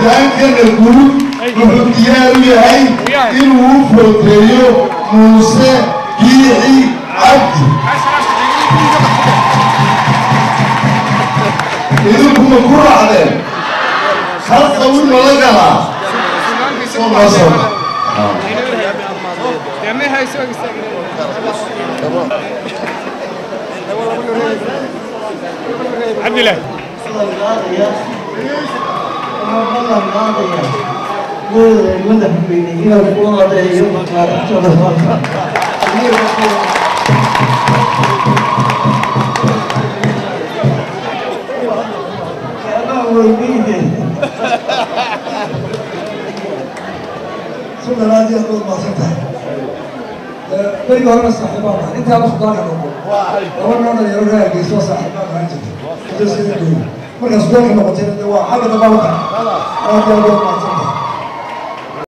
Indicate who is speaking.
Speaker 1: hoggaankana guud wuxuu diyaar u yahay inuu u footeeyo muuse biixi cabdi idinkuma ku raacdeen hal qawi mala galaa soo noo soo
Speaker 2: عبد الله
Speaker 3: aad iyo aad baad mahadsan tahay berigi horena saaxiibaan tahay intaa la sudaanka noqo laba noo dhalinyaro reer hargeysa oo saaxiibaan ahaan jirtay markaa sudaanka noqotayna de waa xagga dambaa wata aad iyo aad baad mahadsan